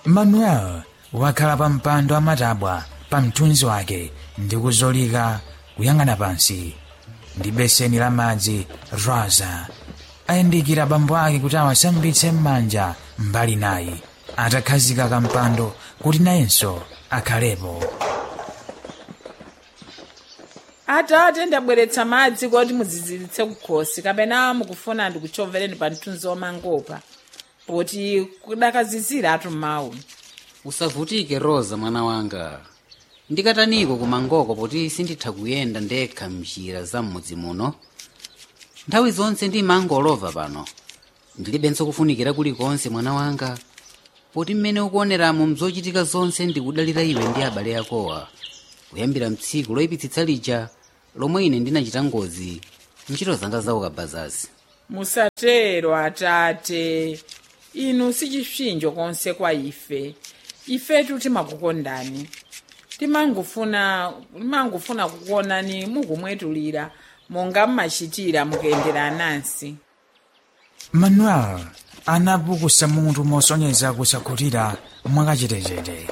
manuel wakhala pa mpando amatabwa pa mthunzi wake ndi kuzolika kuyang'ana pansi ndi beseni la madzi rosa ayandikira bambo ake kuti awasambitse m'manja mbali nayi atakhazika kampando kuti nayenso akhalepo atate ndabweretsa madzi kuti mudziziritse kukhosi kapena mukufuna ndikuchovereni pa mthunzi wamangopa poti kudakazizira atu mawu usavutike rosa mwana wanga ndikataniko kumangoko poti sinditha kuyenda ndekha mnjira za m'mudzi muno nthawi zonse ndimangolova pano ndilibenso kufunikira kulikonse mwana wanga poti mmene ukuoneramo mzochitika zonse ndikudalira iwe ndi abale akowa kuyambira mtsiku loyipitsitsa lija lomwe ine ndinachita ngozi ntchito zanga zaukabazasi musatero atate inu sichipsinjo konse kwa ife ifetu timakukondani timangofuna timangofuna kukuonani mukumwetulira monga mmachitira mukuyendera anansi manuel anapukusa mutu mosonyeza kusakhutira mwakachetechete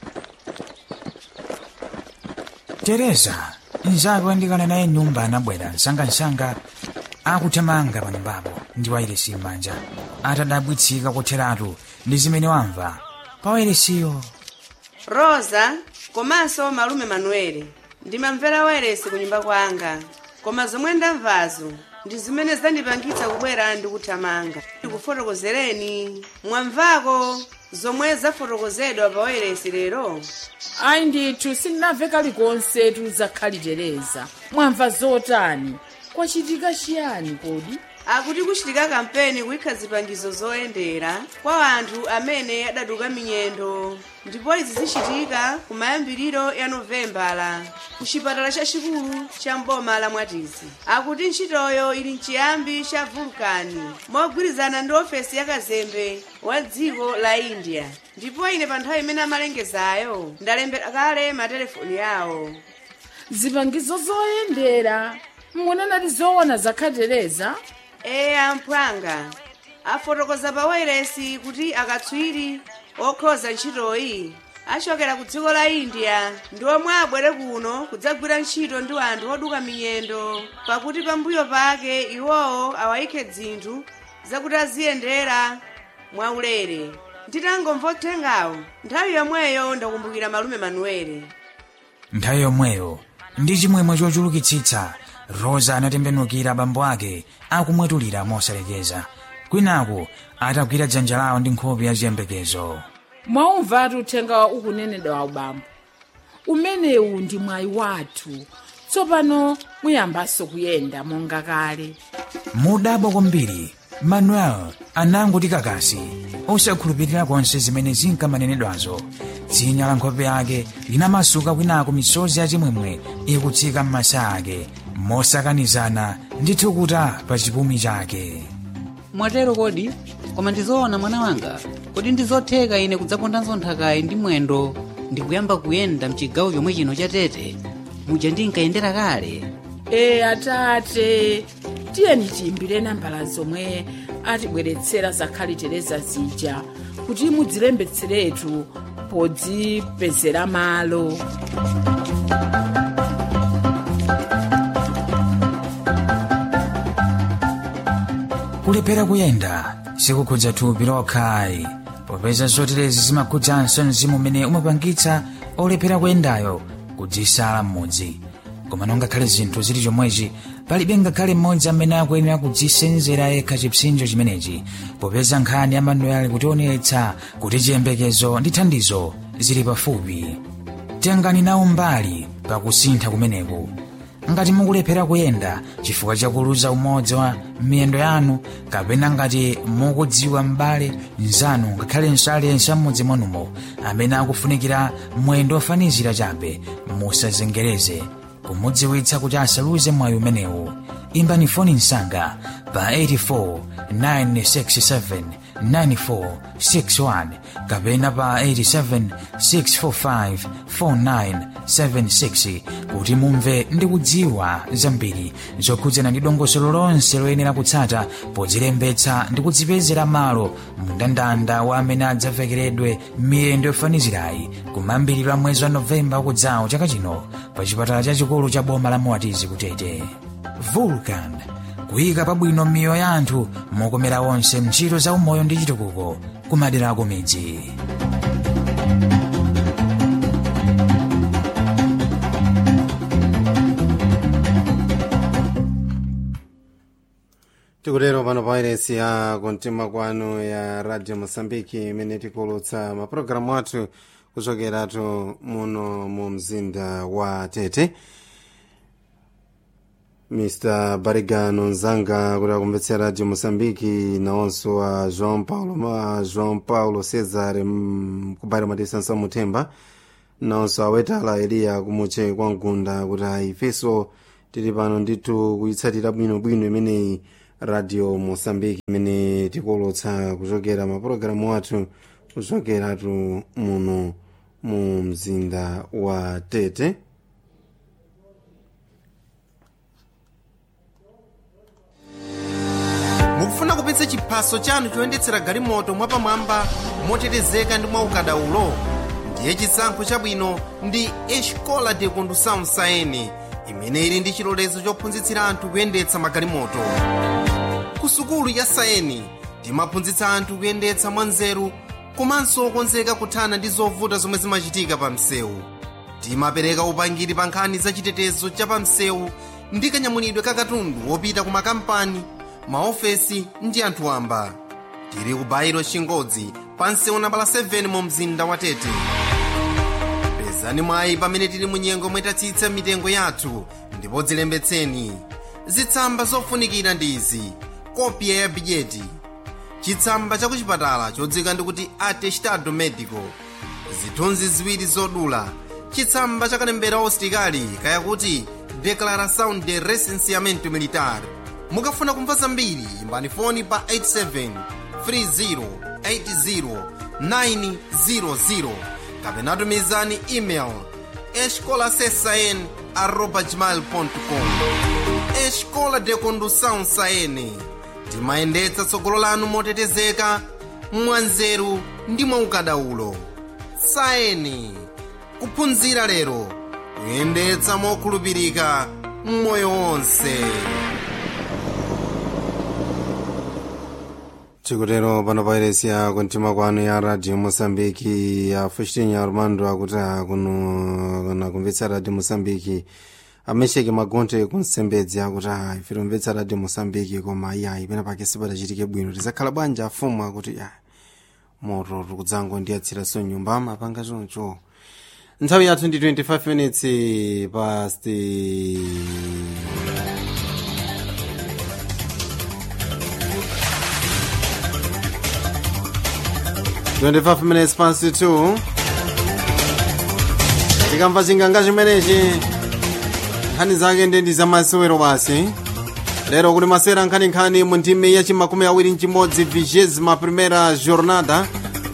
tereza mnzake wandikana naye nyumba anabwera msangamsanga akuthamanga pa nyumbapo ndi wairesi m'manja atadabwitsika kotheratu ndi zimene wamva pa wairesiyo rosa komanso malume manuele ndimamvera wairesi ku nyumba kwanga koma zomwe ndamvazo ndi zimene zandipangitsa kubwera ndi kuthamanga ndikufotokozereni mwamvako zomwe zafotokozedwa pa wairesi lero ayi ndithu sindinamve kalikonse tuzakhalitereza mwamva zotani kwachitika chiyani kodi akuti kuchitika kampeni kuyikha zipangizo zoyendera kwa anthu amene adaduka minyendo ndipo izi zichitika kumayambiriro ya novembala ku chipatala chachikulu cha mboma la mwatizi akuti ntchitoyo ili mchiyambi cha vulkani mogwirizana ndi ofesi ya kazembe wa dziko la india ndipo ine pa nthawi imene amalengezayo ndalembera kale matelefoni yawo zipangizo zoyendera munenati zoona zakhatereza eya mphwanga afotokoza pa wairesi kuti akatswiri okhoza ntchitoyi achokera ku dziko la india ndi omwe abwere kuno kudzagwira ntchito ndi anthu oduka minyendo pakuti pambuyo pake iwowo awayikhe dzinthu zakuti aziyendera mwaulere nditangomva uthengawo nthawi yomweyo ndakumbukira malume manuele nthawi yomweyo ndi chimwemwe chochulukitsitsa rosa anatembenukira abambo ake akumwetulira mosalekeza kwinaku atagwira dzanja lawo ndi nkhope ya ziyembekezo mwaumvatu uthenga ukunenedwa ubambo umenewu ndi mwayi wathu tsopano muyambanso kuyenda monga kale mudabwa kwambiri manuel anangoti kakasi osakhulupirira konse zimene zinkamanenedwazo dzinya la nkhope yake linamasuka kwinaku misozi yachimwemwe ikutsika m'masa ake mosakanizana ndi thukuta pa chipumi chake mwatero kodi koma ndizoona mwana wanga kodi ndizotheka ine kudzapondanso nthakayi ndi mwendo ndikuyamba kuyenda mchigawo chomwe chino cha tete muja ndinkayendera kale e atate tiyeni tiyimbire nambala zomwe atibweretsera zakhalitereza zija kuti mudzilembetseretu podzipezera malo kulephera kuyenda sikukhudza thupi lokhayi popeza zoterezi zimakhudzanso mzimu umene umapangitsa olephera kuyendayo kudzisala m'mudzi koma nongakhale zinthu zili chomwechi palibe ngakhale mmodzi amene akuyenera kudzisenzera yekha chipsinjo chimenechi popeza nkhani ya manuel kutionetsa kuti chiyembekezo ndi thandizo zili pafupi tengani nawo mbali pakusintha kumeneku ngati mukulephera kuyenda chifukwa chakuluza umodzi wa miyendo yanu kapena ngati mukudziwa m'bale mnzanu ngakhalenso aliyense mmudzi mwanumo amene akufunikira mwendo ofanizira chabe musazengereze kumudziwitsa kuti asaluze mwayi umenewu imbani foni msanga pa 84 967 9461 kapena pa 87 645 4976 kuti mumve ndi kudziwa zambiri zokhudzana ndi dongosolo lonse loyenera kutsata podzilembetsa ndi kudzipezera malo mndandanda wa amene adzavekeredwe miyendo yofanizirayi kumayambiriro a mwezi wa novemba ukudzawo chaka chino pa chipatala chachikulu cha boma la moatizi kutete vulcan kuyika pabwino miyoyo ya anthu mokomera onse ntchito za umoyo ndi chitukuko kumadera ako midzi tikutero pano pa wairesi ya kumtima kwanu ya radio mosambiki imene tikulutsa mapulogalamu athu kuchokeratu muno mu mzinda wa tete mr barigano nzanga kuti akumvetsera radio mosambiki nawonso a joão paulo a joão paulo cesar mm, kubairo matisanso muthemba nawonso awetala eliya kumuche kwa mgunda kuti ifenso tili pano ndithu kuyitsatira bwinobwino imeneyi radio mosambiki imene tikulutsa kuchokera mapulogalamu athu kuchokeratu muno mu mzinda wa tete mukufuna kupitsa chiphaso chanu choyendetsera galimoto mwapamwamba motetezeka ndi mwaukadaulo ndiye chisankho chabwino ndi escola de condução saene imene ili ndi chilolezo chophunzitsira anthu kuyendetsa magalimoto ku sukulu ya saeni timaphunzitsa anthu kuyendetsa mwanzeru komanso okonzeka kuthana ndi zovuta zomwe zimachitika pa msewu timapereka upangiri pa nkhani za chitetezo cha pa msewu ndi kanyamulidwe ka katundu wopita ku makampani maofesi ndi anthu wamba tili ku bairo chingodzi pa msewu nambala 7 mu mzinda wa tete pezani mwayi pamene tili mu nyengo mwetatsitsa mitengo yathu ndipo dzilembetseni zitsamba zofunikira ndi izi kopya ya bidyeti chitsamba cha kuchipatala chodzika ndikuti atestado medico zithunzi ziwiri zodula chitsamba cha kalembera usitikali kaya kuti declaração de recenseamento militar mukafuna kumva zambiri imbani foni pa 87 30 80 900 kapena tumizani email escolasesn arroba gmail.com escola de condução saene timayendetsa tsogolo lanu motetezeka mwanzeru ndi mwaukadaulo saeni kuphunzira lero kuyendetsa mokhulupirika mmoyo wonse tikutero pano pairesi ya kuntima kwanu ya radio mosambiki ya fushitinya armando akuti kuno kumvetsa radio mosambiki amesheke magonte kunsembedzi akuti ayi ife timvetsa radio mosambiki koma iyayi pena pake sipadachitike bwino tizakhala bwanji afumu akuti ya moto tikudzango ndiyatsiranso nyumba amapanga choncho nthawi yathu ndi 25 minutes past 25 minutes past 2 tikamva chinganga chimenechi nkhani zake ndi ndi zamasewero basi lero kuli masewera nkhaninkhani mu ndime ya chimakumi awiri mchimodzi vigésima primera jornada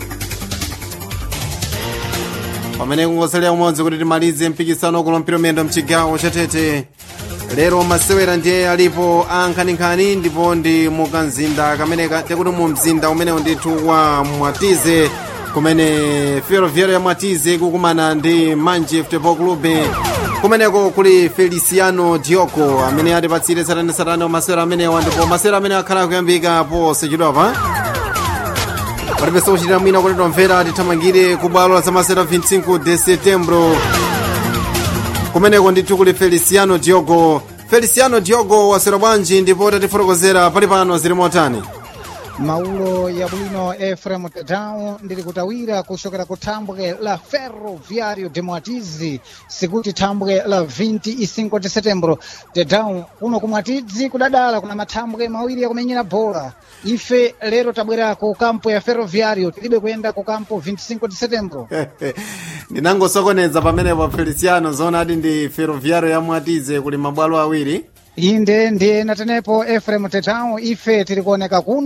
pamene kungosalira umodzi kuti timalize mpikisano kulompero miyendo mchigawo chatete lero masewera ndiye alipo a nkhaninkhani ndipo ndi mukanzinda kamene tekuti mu mzinda umenewu ndithu wa mwatize kumene ferroviário ya mwatize kukumana ndi manje futebol clube kumeneko kuli feliciano dioko amene atipatsire satanasatane masewera amenewa ndipo masewera amene akhala kuyambika posachedwapa palibenso kuchitira mwina kuti tomvera tithamangire ku bwalo la zamasewera 25 de setembro kumeneko ndithu kuli feliciano diogo feliciano diogo wasewera bwanji ndipo tatifotokozera pali pano zili motani maulo ya bwino efrem tedao ndili kutawira kuchokera ku thambwe la ferroviário de mwatizi sikuti thambwe la 25 de setembro tedao kuno ku mwatizi kudadala kuna mathambwe mawiri yakumenyera bhola ife lero tabwera ku kampo ya ferroviário tilibe kuyenda ku kampo 25 de setembro ndinangosokoneza pamenepo feliciano zoona ati ndi ferroviário ya mwatize kuli mabwalo awiri inde ndiye natenepo efrem tetao ife tili kuoneka kuno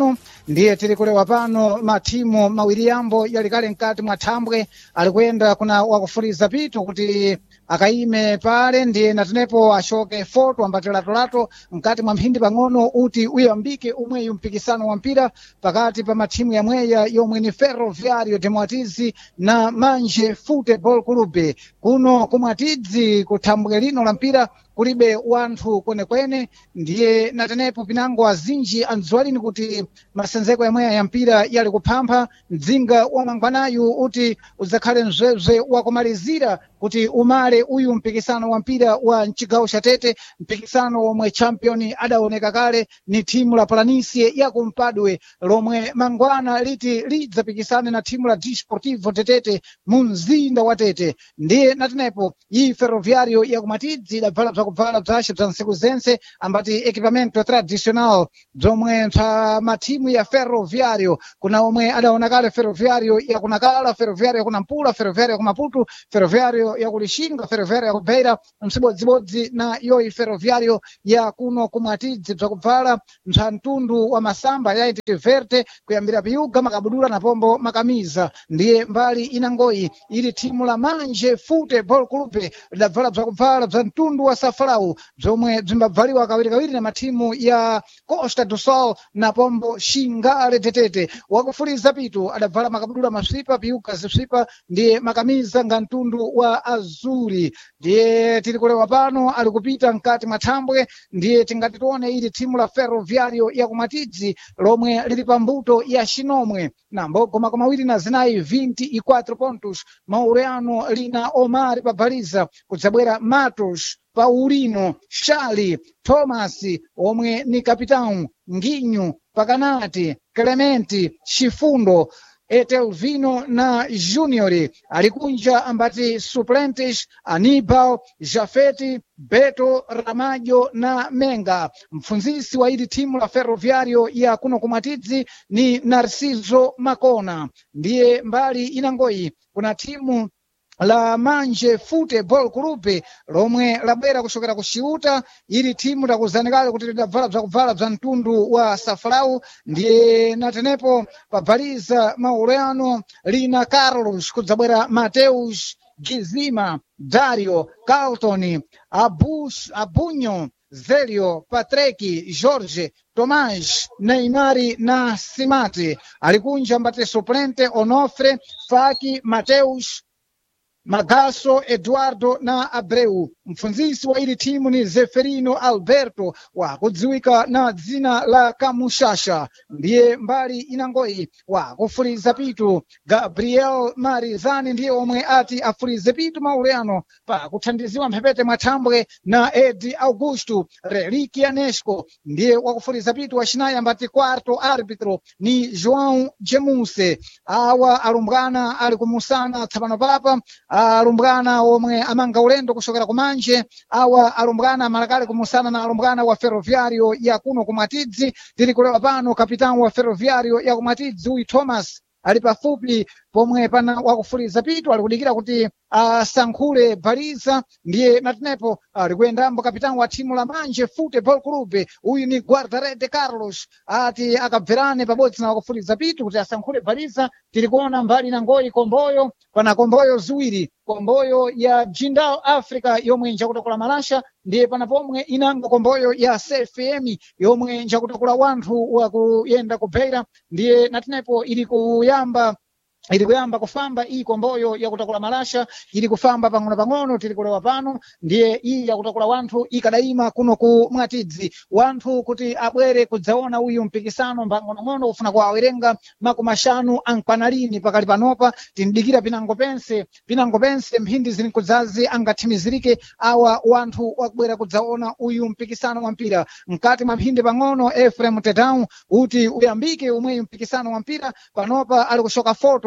ndiye tiri kulewa pano matimu mawiri yambo yalikale mkati mwa thambwe ali kuyenda kuna wakufuriza pitu kuti akaime pale ndiye natenepo ashoke foto ambatilatolato mkati mwa mphindi pang'ono uti uyambike umweyu mpikisano wa mpira pakati pa mathimu yamweya yomwe ni ferroviario de mwatizi na manje football club kuno kumwatidzi kuthambwe lino la mpira kulibe wanthu kwenekwene ndiye natenepo pinango azinji andziwalini kuti masenzeko yamweya ya mpira yali kuphampha mdzinga wa mangwanayu uti udzakhale mzwebzwe wakumalizira kuti umale uyu mpikisano wa mpira wa mchigawo cha tete mpikisano womwe champion adaoneka kale ni thimu la palanisie ya kumpadwe lomwe mangwana liti lidzapikisane na thimu la disportivo tetete mu mzinda wa tete ndiye natenepo iyi ferroviario yakumatidzi idabvala bzakubvala bzace bza ntsiku zense ambati equipamento tradicional bzomwe bza mathimu ya ferroviario kuna omwe adaona kale ferroviario yakunakala ferroviario yakunampula ferroviario yakumaputu ferroviario yakulixinga ferroviario yakubeira msibodzibodzi na yoyi ferroviario ya kuno kumwatidzi bzakubvala bza mtundu wa masamba yaiti verte kuyambira piyuga makabudula na pombo makamiza ndiye mbali inangoyi ili thimu la manje football club lidabvala bzakubvala bza mtundu wa safalau bzomwe bzimbabvaliwa kawirikawiri na mathimu ya costa do sol na pombo xingale tetete wakufuliza pitu adabvala makabudula masvipa piyuga zisvipa ndiye makamiza nga mtundu wa azuri ndiye tiri kulewa pano ali kupita mkati mwa thambwe ndiye tingati tione ili thimu la ferroviario ya kumatidzi lomwe lili pa mbuto ya xinomwe na mbogo makumi awiri na zinayi 24 pontos maureano lina omar pabhaliza kudzabwera matos paulino shali thomas omwe ni kapitão nginyu pakanati clementi chifundo etelvino na junior alikunja ambati suplentes anibal jafeti beto ramajo na menga mpfunzisi wa ili thimu la ferroviario ya kuno kumwatidzi ni narciso makona ndiye mbali inangoyi kuna thimu la manje football club lomwe labwera kuchokera ku ciuta ili thimu lakuzanikale kuti lidabvala bzakubvala bza mtundu wa safalau ndiye natenepo pabhaliza maureano lina carlos kudzabwera mateus gizima dario carlton abus abunyo zelio patreki jorge tomás neimari na simati alikunja mbate suplente onofre faki mateus Magaso Eduardo na Abreu. Mpfunzisi wa ili timu ni Zeferino Alberto wa kudziwika na dzina la Kamushasha, ndiye mbali inangoyi wa kufuliza pitu. Gabriel Marizani ndiye omwe ati afulize pitu maureano pa kuthandiziwa mphepete mwathambwe na Edi Augusto Reliquia Nesco ndiye wakufuliza pitu wacinayi ambati quarto arbitro ni João Gemuse. Awa alumbwana ali kumusana tsapano papa alumbwana omwe amanga ulendo kuchokera kumanje awa alumbwana malakale kumusana na alumbwana wa ferroviario ya kuno kumwatidzi tiri kulewa pano kapitão wa ferroviario ya kumwatidzi uyu thomas ali pafupi pomwe pana wakufuliza pitu ali kudikira kuti asankhule baliza ndiye natenepo ali kuyendambo kapitão wa thimu la manje football club uyu ni guardarete carlos ati akabverane pabodzi na wakufuliza pitu kuti asankhule baliza tiri kuona mbali na ngoyi komboyo pana komboyo ziwiri komboyo ya jindal africa yomwe njakutakula malasha ndiye pana pomwe inanga komboyo ya cfm yomwe njakutakula wanthu wakuyenda kubeira ndiye natenepo ili kuyamba ili kuyamba kufamba iyi komboyo yakutakula malasha ili kufamba pang'ono pang'ono tili kulewa pano ndiye iyi yakutakula wanthu ikadayima kuno ku mwatidzi wanthu kuti abwere kudzaona uyu mpikisano mbang'onong'ono kufuna kuwawerenga makumi axanu ankwanalini pakali panopa tindikira pinango pense pinango pense mphindi zili kudzazi angathimizirike awa wanthu wakubwera kudzaona uyu mpikisano wa mpira mkati mwa mphindi pang'ono efrem tetau kuti uyambike umweyu mpikisano wa mpira panopa ali kushoka foto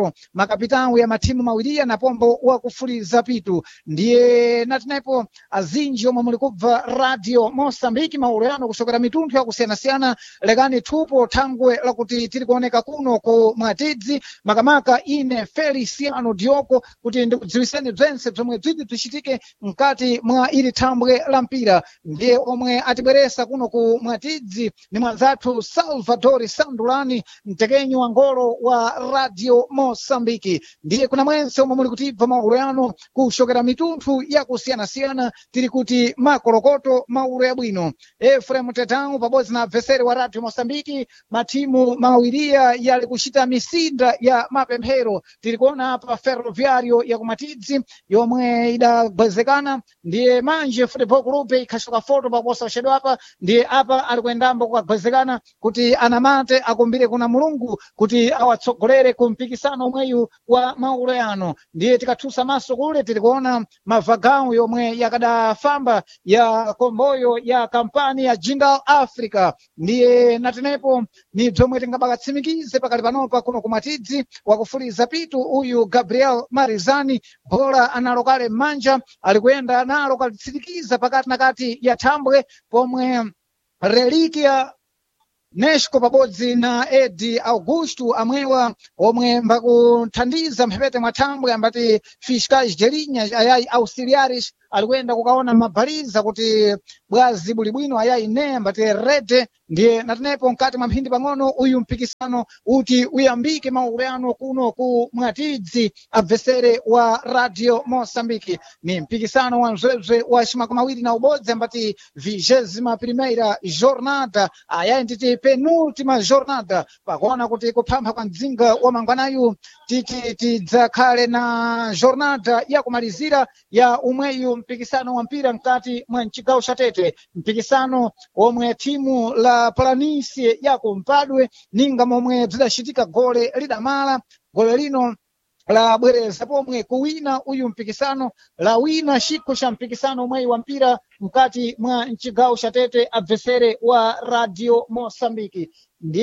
natenepo makapitawu ya matimu mawiriya napombo wakufuliza pitu ndiye natenepo azinji omwe muli kubva radio mosambiki maulu yano kuchokera mitunthu yakusiyanasiyana lekani thupo thangwe lakuti tiri kuoneka kuno ku mwatidzi makamaka ine feliciano dioko kuti ndikudziwiseni bzense bzomwe bziti bzichitike mkati mwa ili thambwe la mpira ndiye omwe atibweresa kuno ku mwatidzi ni mwanzathu salvadori sandulani mtekenyi wa ngolo wa radio mosambiki ndiye kuna mwense omwe muli kutibva maulu yano kuchokera mitunthu yakusiyanasiyana tiri kuti makolokoto maulu yabwino efrem tetangu pabodzi na abveseri wa radio mosambiki matimu mawiriya yali kuchita misinda ya mapemphero tiri kuona apa ferroviario ya kumatidzi yomwe idagwezekana ndiye manje football club ikhachoka foto paposa uchedo apa ndiye apa ali kuyendambo kukagwezekana kuti anamate akumbire kuna mulungu kuti awatsogolere ku mpikisano omweyu wa maulo yano ndiye tikathusa maso kule tiri kuona mavagawu yomwe yakadafamba ya komboyo ya kampani ya jingle africa ndiye natenepo ni bzomwe tingabakatsimikize pakali panopa kuno kumatidzi wakufuliza pitu uyu gabriel marizani bhola analo kale m'manja ali kuyenda nalo kalitsirikiza pakati na kati ya thambwe pomwe relikia nesco pabodzi na edi augusto amwewa omwe mbakuthandiza mphepete mwa thambwe ambati fiscais gerinya ayayi auxiliares ali kuyenda kukaona mabhaliza kuti bwazi buli bwino ayayi ne ambati rede ndiye natenepo mkati mwa mphindi pang'ono uyu mpikisano uti uyambike maulu yano kuno ku mwatidzi abvesere wa radio mosambiki ni mpikisano wa mzwebzwe wa cimakumi awiri na ubodzi ambati vigésima primeira jornada ayayi nditi penultima jornada pakuona kuti kuphampha kwa mdzinga wa mangwanayu titi tidzakhale na jornada yakumalizira ya umweyu mpikisano wa mpira mkati mwa mcigawo ca tete mpikisano omwe timu la planície ya kumpadwe ninga momwe bzidacitika gole lidamala gole lino labwereza pomwe kuwina uyu mpikisano lawina chikho cha mpikisano umweyi wa mpira mkati mwa mcigawo ca tete abvesere wa radio mosambiki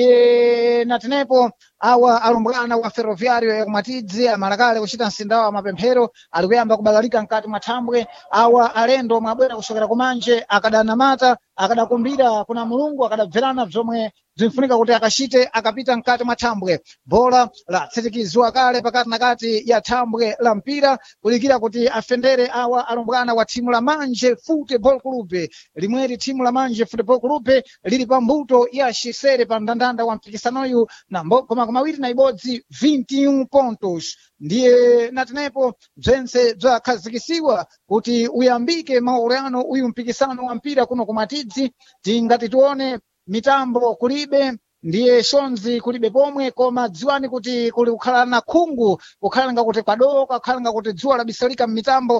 ndiye natenepo awa alumbwana wa ferroviario ya kumatidzi amalakale kuchita msindawo wa mapemphero ali kuyamba kubalalika mkati mwa thambwe awa alendo omwe abwera kuchokera kumanje akadanamata akadakumbira kuna mulungu akadabverana bzomwe bzinfunika kuti akachite akapita mkati mwa thambwe bhola latsitikizwa kale pakati na kati ya thambwe la mpira kulikira kuti afendere awa alumbwana wa thimu la manje football club limweri thimu la manje football club lili pa mbuto ya xisere pa mndandanda wa mpikisanoyu na koma kumawiri na ibodzi 21 pontos ndiye natenepo bzentse bzakhazikisiwa kuti uyambike maulano uyu mpikisano wa mpira kuno kumatidzi tingati tione mitambo kulibe ndiye shonzi kulibe pomwe koma dziwani kuti kuli kukhala na khungu kukhala ngakuti kwadoka kukhala ngakuti dzuwa labisalika m'mitambo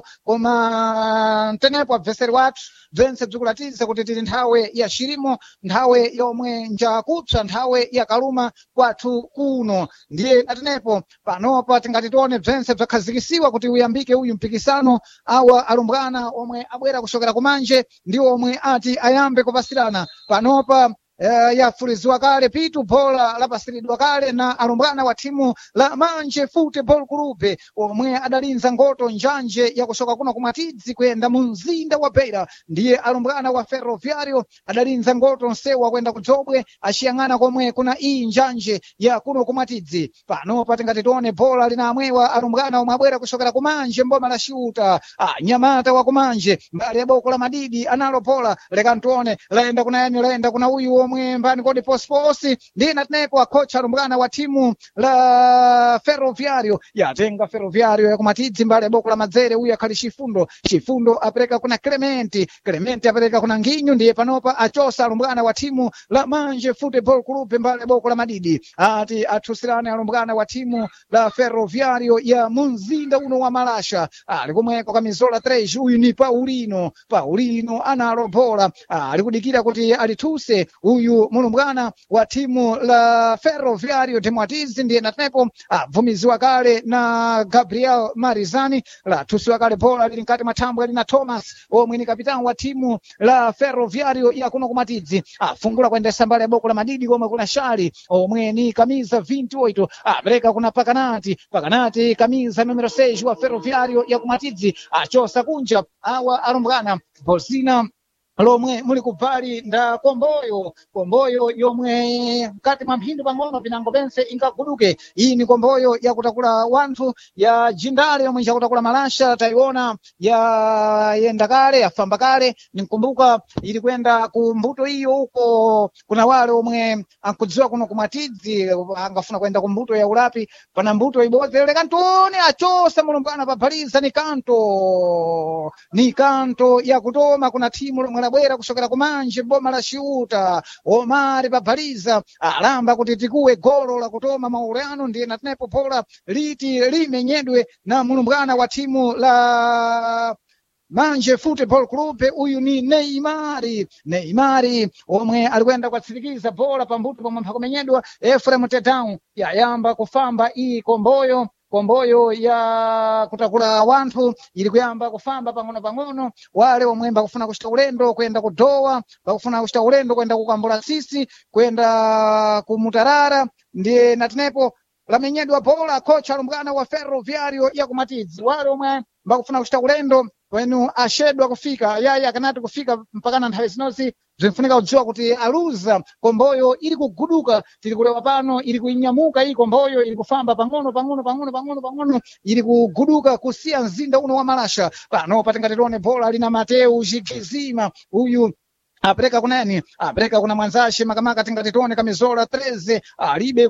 koma mtenepo abveseri wathu bzentse bzikulatiza kuti tili nthawe ya xirimo nthawe yomwe njakupsa nthawe ya kaluma kwathu kuno ndiye natenepo panopa tingati tione bzentse bzakhazikisiwa kuti uyambike uyu mpikisano awa alumbwana omwe abwera kuchokera kumanje ndi omwe ati ayambe kupasirana panopa Uh, yafuliziwa kale pitu bhola lapasiridwa kale na alumbwana wa thimu la manje football club omwe adalinza ngoto njanje yakuchoka kuno kumatidzi kuyenda mu mzinda wa beira ndiye alumbwana wa ferroviario adalinza ngoto nsewa kuyenda kudzobwe aciyang'ana komwe kuna iyi njanje ya kuno kumatidzi panopa tingati tione bhola lina amwewa alumbwana omwe abwera kuchokera kumanje mboma la ciuta ah, nyamata wa kumanje mbali ya boko la madidi analo bhola lekani tione layenda kuna yani layenda kuna uyu omwe mbani kodi posiposi ndi natenepo akhocha alumbwana wa thimu la ferroviario yatenga ferroviario yakumatidzi mbali ya boko la madzere uyu akhali chifundo chifundo apereka kuna clementi clementi apereka kuna nginyu ndiye panopa achosa alumbwana wa thimu la manje football club mbali ya boko la madidi ati athusirane alumbwana wa thimu la ferroviario ya munzinda uno wa malasha ali kumweko kamizola 3 uyu ni paulino paulino analo bhola ali kudikira kuti alithuse uyu uyu mulumbwana wa timu la ferroviario de mwatizi ndiye natenepo abvumiziwa kale na gabriel marizani lathusiwa kale bola lili mkati mwa thambwe lina thomas omwe ni kapitani wa timu la ferroviario ya kuno kumatidzi afungula kuendesa mbali ya boko la madidi komwe kuna shali omwe ni kamiza 28 apereka kuna pakanati pakanati kamiza numero 6 wa ferroviario ya kumatidzi achosa kunja awa arumbwana bosina lomwe muli kubvali nda komboyo komboyo yomwe mkati mwa mphindu pang'ono pinango pense ingaguduke iyi ni komboyo yakutakula wanthu ya jindale yomwe chakutakula malasha tayiona ya yenda kale yafamba kale ninkumbuka ili kwenda ku mbuto iyo uko kuna wale omwe ankudziwa kuno kumwatidzi angafuna kwenda ku mbuto ya ulapi pana mbuto ibodzi lele kantoni achosa mulumbwana pabhaliza ni kanto ni kanto yakutoma kuna timu lomwe labwera kusokera kumanje boma la ciuta omari pabhaliza alamba kuti tikuwe golo la kutoma maulano ndiye natenepo pola liti limenyedwe na mulumbwana wa timu la manje football club uyu ni neimari neimari omwe alikwenda kwatsirikiza bola pambuto pomwe mphakumenyedwa efrem tedown yayamba kufamba iyi komboyo komboyo ya kutakula wanthu ili kuyamba kufamba pang'ono pang'ono wale omwe bakufuna kuchita ulendo kwenda kudowa bakufuna kuchita ulendo kwenda kukambula sisi kwenda kumutarara ndiye natenepo lamenyedwa bola kocha alumbwana wa ferroviario ya kumatidzi wale omwe bakufuna kuchita ulendo wenu ashedwa kufika yaya akanati kufika mpakana nthawi zinozi bzinfunika kudziwa kuti aluza komboyo ili kuguduka tiri kulewa pano ili kuinyamuka iyi komboyo ili kufamba pang'ono pang'ono pang'ono pang'ono pang'ono ili kuguduka kusiya mzinda uno wa malasha pano patingatitione bola lina mateu chikizima uyu apereka kunani apereka kuna mwanzashe makamaka tingatitione kamizola 13 alibe